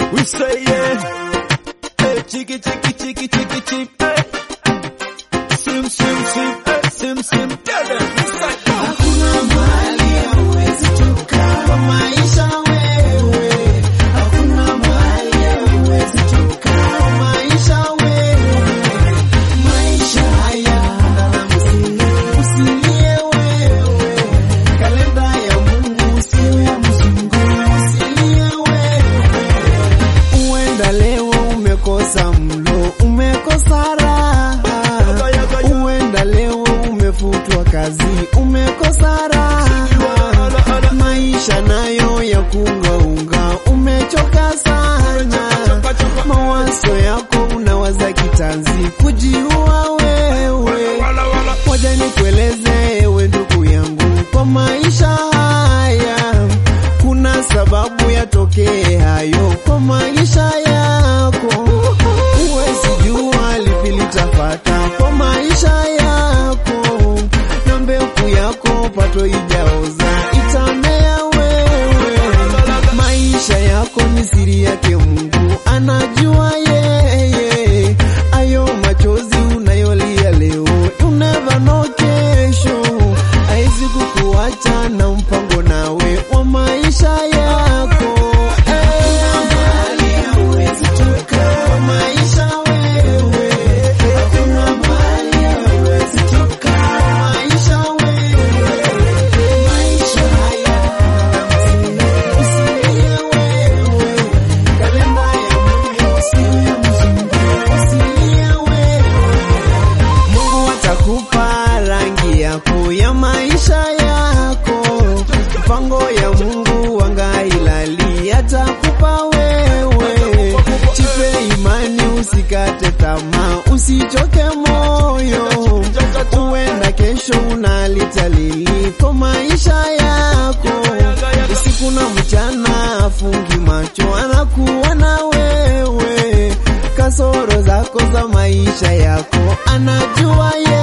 We say yeah. Hey, chiki chiki chiki chiki chip. Hey. Sim sim sim. Hey, sim sim. Tell them. We say oh. Hakuna mahali hauwezi toka kwa maisha wewe. Hakuna mahali hauwezi toka kwa maisha wewe. Maisha haya na msingi usilie wewe. Kalenda ya Mungu sio ya mzungu usilie wewe. Uenda leo umekosa mlo, umekosa raha. Uenda leo umefutwa kazi, umekosa raha. Maisha nayo ya kungaunga, umechoka sana. Mawazo yako unawaza kitanzi, kujiua wewe. Moja nikueleze ewe ndugu yangu, kwa maisha haya kuna sababu yatokee hayo kwa maisha yako. Huwezi jua lipi litafata kwa maisha yako, na mbegu yako pato ijaoza itamea wewe. Maisha yako ni siri yake Mungu anajua yeye. Ayo machozi unayolia leo, you never know kesho haizi kukuacha na mpango nawe wa maisha yako. Mungu atakupa rangi yako ya maisha yako, mpango ya Mungu wanga ilali atakupa wewe. Chipe imani, usikate tamaa, usichoke moyo, uenda kesho unalitalili kwa maisha yako. Usiku na mchana afungi macho, anakuona wewe kasoro zako za maisha yako anajua ye